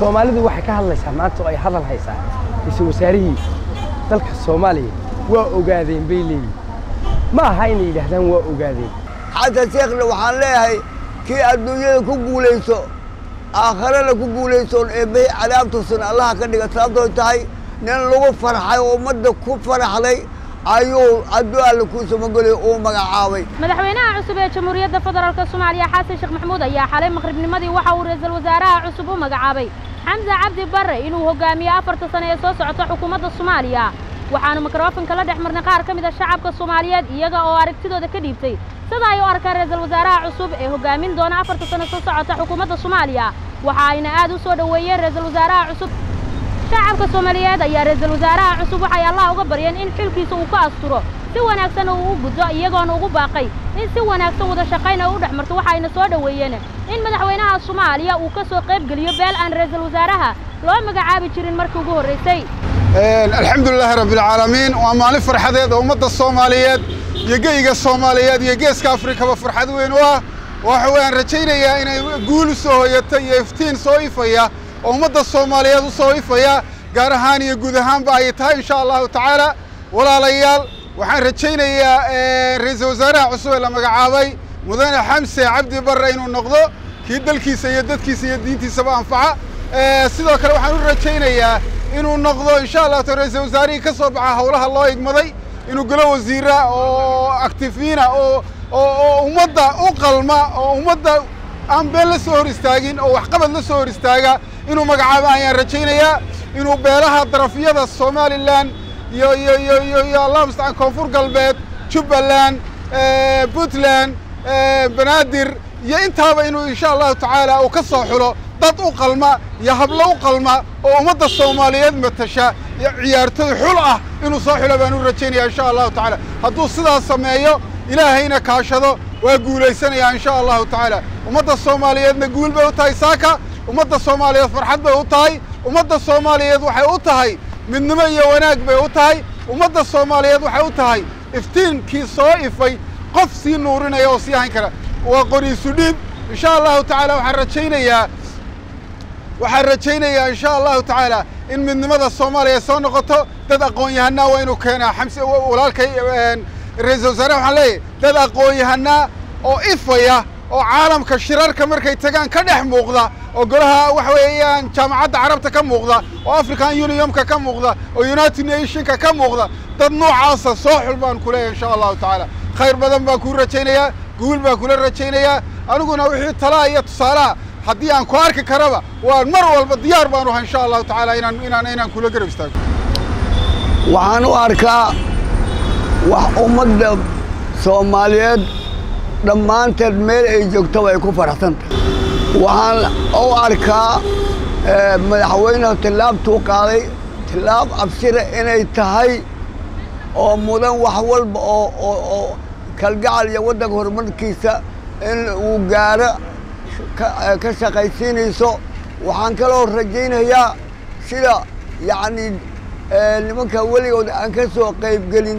soomaalidu waxay ka hadlaysaa maanta oo ay hadal haysaa ra-iisul wasaarihii dalka soomaaliya waa ogaadeen bay leeyihin ma aha inay yidhaahdaan waa ogaadeen xasan sheekhna waxaan leeyahay kii adduunyada ku guulayso aakharana ku guulaysoon eebbahi cadaabtuusan allaha ka dhiga sababtooy tahay nin lagu farxay oo ummadda ku faraxday ayuu hadduu alla kuu samageliyo uu magacaabay madaxweynaha cusub ee jamhuuriyadda federaalka soomaaliya xasan sheekh maxamuud ayaa xalay maqribnimadii waxa uu ra-iisul wasaaraha cusub u magacaabay xamse cabdi barre inuu hogaamiyo afarta sane ee soo socota xukuumadda soomaaliya waxaanu mikrofonka la dhex marnay qaar ka mid a shacabka soomaaliyeed iyaga oo aragtidooda ka dhiibtay sida ay u arkaan ra-iisul wasaaraha cusub ee hogaamin doona afarta sane soo socota xukuumadda soomaaliya waxa ayna aad u soo dhoweeyeen ra-iisul wasaaraha cusub shacabka soomaaliyeed ayaa ra-iisul wasaaraha cusub waxay allah uga baryeen in xilkiisa uu ka asturo si wanaagsan uu u guddo iyagoona ugu baaqay in si wanaagsan wada shaqayna u dhex marto waxayna soo dhoweeyeen in madaxweynaha soomaaliya uu ka soo qayb geliyo beel aan ra-iisul wasaaraha loo magacaabi jirin markii ugu horraysay alxamdulilaahi rabbilcaalamiin waa maalin farxadeed oo ummadda soomaaliyeed iyo geyga soomaaliyeed iyo geeska afrikaba farxad weyn u ah waxa waan rajaynayaa inay guul u soo hoyata iyo iftiin soo ifaya oo ummadda soomaaliyeed u soo ifaya gaar ahaan iyo guud ahaanba ay tahay insha allahu tacaala walaalayaal waxaan rajaynayaa ra-iisul wasaaraha cusub ee la magacaabay mudane xamse cabdi barre inuu noqdo kii dalkiisa iyo dadkiisa iyo diintiisaba anfaca sidoo kale waxaan u rajaynayaa inuu noqdo insha allah ta ra-iisul wasaarihii ka soo baxa howlaha loo igmaday inuu galo wasiira oo actifiina oo oo ummadda u qalma oo ummadda aan been la soo hor istaagin oo waxqabad la soo hor istaaga inuu magacaabo ayaan rajaynayaa inuu beelaha darafyada somalilan iyo iyo iyo iyo iyo allah mustacaan koonfur galbeed jubbaland puntland banaadir iyo intaaba inuu insha allahu tacaala uu ka soo xulo dad u qalma iyo hablo u qalma oo ummadda soomaaliyeed matasha iyo ciyaartoy xul ah inuu soo xulo baan u rajaynaya insha allahu tacaala hadduu sidaas sameeyo ilaahayna kaashado waa guulaysanayaa insha allahu tacaala ummadda soomaaliyeedna guul bay u tahay saaka ummadda soomaaliyeed farxad bay u tahay ummadda soomaaliyeed waxay u tahay midnimo iyo wanaag bay u tahay ummadda soomaaliyeed waxay u tahay iftiinkii soo ifay qof sii nuurinaya oo sii hayn kara waa qoriisu dhiib insha allahu tacaala waxaan rajaynayaa waxaan rajaynayaa insha allahu tacaala in midnimada soomaaliya soo noqoto dad aqoon-yahanaa waa inuu keenaa xamse walaalkay ra-iisul wasaare waxaan leeyahay dad aqoon-yahanaa oo ifaya oo caalamka shirarka markay tagaan ka dhex muuqda oo golaha waxa weeyaan jaamacadda carabta ka muuqda oo african unionka ka muuqda oo united nationka ka muuqda dad noocaasa soo xul baan ku leeyahay insha allahu tacaala khayr badan baan kuu rajaynayaa guul baan kula rajaynayaa aniguna wixii talaa iyo tusaalaha haddii aan ku arki karaba waan mar walba diyaar baan uhay insha allahu tacaala inaan inaan inaan kula garab istaago waxaan u arkaa wax ummadda soomaaliyeed dhammaanteed meel ay joogtaba ay ku faraxsan tahay waxaan u arkaa madaxweynehu tillaabtuu qaaday tillaab absira inay tahay oo mudan wax walba oo oo oo kalgacal iyo waddanka horumarkiisa in uu gaaro ka shaqaysiinayso waxaan kaloo rajaynayaa sida yacni nimanka weligood aan ka soo qaybgelin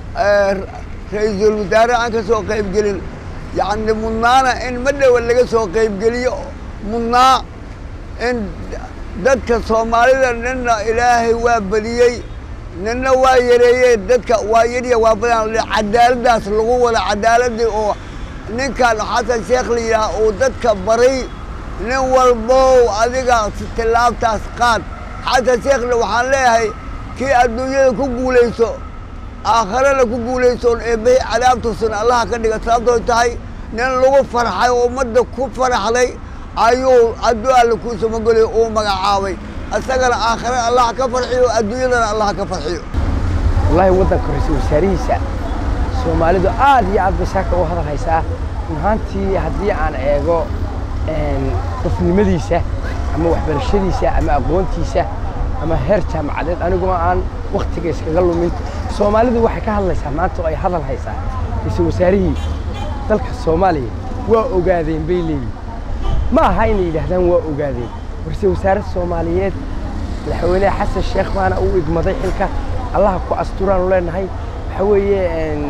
ra-iisul wasaare aan ka soo qaybgelin yacni mudnaana in ma dhowa laga soo qaybgeliyo mudnaa in dadka soomaalida ninna ilaahay waa badiyey ninna waa yareeyey dadka waa yariya waa badan cadaaladdaas lagu wada cadaaladii oo ninkan xasan sheekh la yidhaah uu dadka baray nin walbow adiga tillaabtaas qaad xasan sheekhna waxaan leeyahay kii adduunyada ku guulayso aakharana ku guulaysoon eebbahi cadaabtuusan allaha ka dhiga sababtooy tahay nin lagu farxay oo ummadda ku faraxday ayuu hadduu alla kuu samageliyo uu magacaabay isagana aakhare allah ka farxiyo adduunyadana allah ka farxiyo wallaahi waddanka ra-iisul wasaarihiisa soomaalidu aad iyo aad bay saaka u hadal haysaa runahaantii haddii aan eego qofnimadiisa ama waxbarashadiisa ama aqoontiisa ama heer jaamacadeed aniguma aan wakhtiga iskaga lumin soomaalidu waxay ka hadlaysaa maanta oo ay hadal haysaa ra-iisul wasaarihii dalka soomaaliya waa ogaadeen bay leeyihin ma aha inay yidhaahdaan waa ogaadeen ra-iisul wasaare soomaaliyeed madaxweyneha xasan sheekh baana uu igmaday xilka allaha ku asturaanu leenahay waxa weeye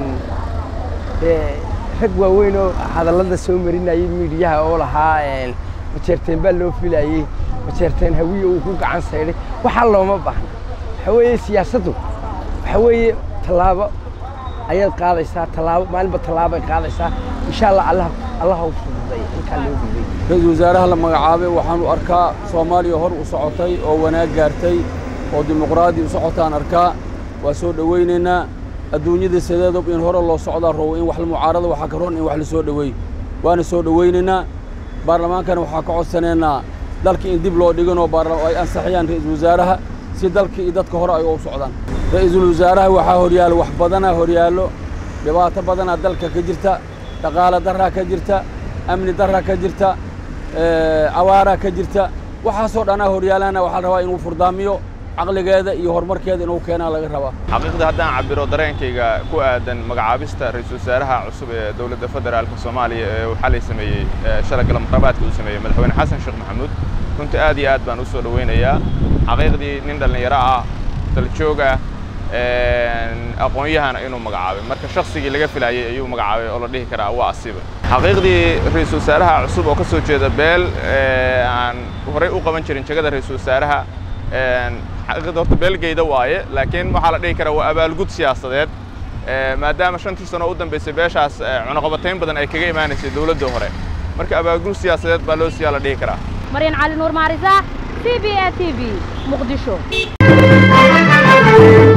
rag waaweyn oo hadallada soo marinayay miidiyaha oo lahaa majeerteen baa loo filayey majeerteen hawiye uu ku gacan saydhay waxaa looma baahna waxa weeye siyaasaddu waxa weeye tallaabo ayaad qaadaysaa tallaabo maalinba tallaabay qaadaysaa insha allah allah allah u fududay halkaa loo dhiibay ra-iisul wasaaraha la magacaabay waxaanu arkaa soomaaliya hor u socotay oo wanaag gaartay oo dimuqraadi u socotaan arkaa waa soo dhowaynaynaa adduunyada sideedob in hore loo socdaa roobo in wax la mucaarada waxaa ka roon in wax la soo dhoweey waana soo dhowaynaynaa baarlamaankana waxaa ka codsanaynaa dalka in dib loo dhiganoo ay ansaxiyaan ra'iisul wasaaraha si dalka iyo dadka hore ay u socdaan ra'iisul wasaaraha waxaa horyaalo wax badanaa horyaallo dhibaato badanaa dalka ka jirta dhaqaale darraa ka jirta amni darraa ka jirta awaaraa ka jirta waxaasoo dhanaa horyaalana waxaa la rabaa inuu furdaamiyo caqligeeda iyo horumarkeeda inuu keenaa laga rabaa xaqiiqda haddaan cabiro dareenkayga ku aadan magacaabista ra-iisul wasaaraha cusub ee dowladda federaalka soomaaliya ee uu xalay sameeyey shalay galamqabaadka uu sameeyey madaxweyne xasan sheekh maxamuud runtii aad iyo aad baan u soo dhowaynayaa xaqiiqdii nin dhallinyaro ah daljoog ah aqoon-yahana inuu magacaabay marka shaksigii laga filayey ayuu magacaabay oo la dhihi karaa waa asiiba xaqiiqdii ra-iisul wasaaraha cusub oo ka soo jeeda beel aan horey u qaban jirin jegada ra-iisul wasaaraha xaqiiqda horta beelgeyda waaye laakiin waxaa la dhihi karaa waa abaalgud siyaasadeed maadaama shantii sano u dambaysay beeshaas cunaqabatayn badan ay kaga imaanaysay dowladda hore marka abaalgud siyaasadeed baa loo siyaa la dhihi karaa maryan cali nuur maarisa c b a t v muqdisho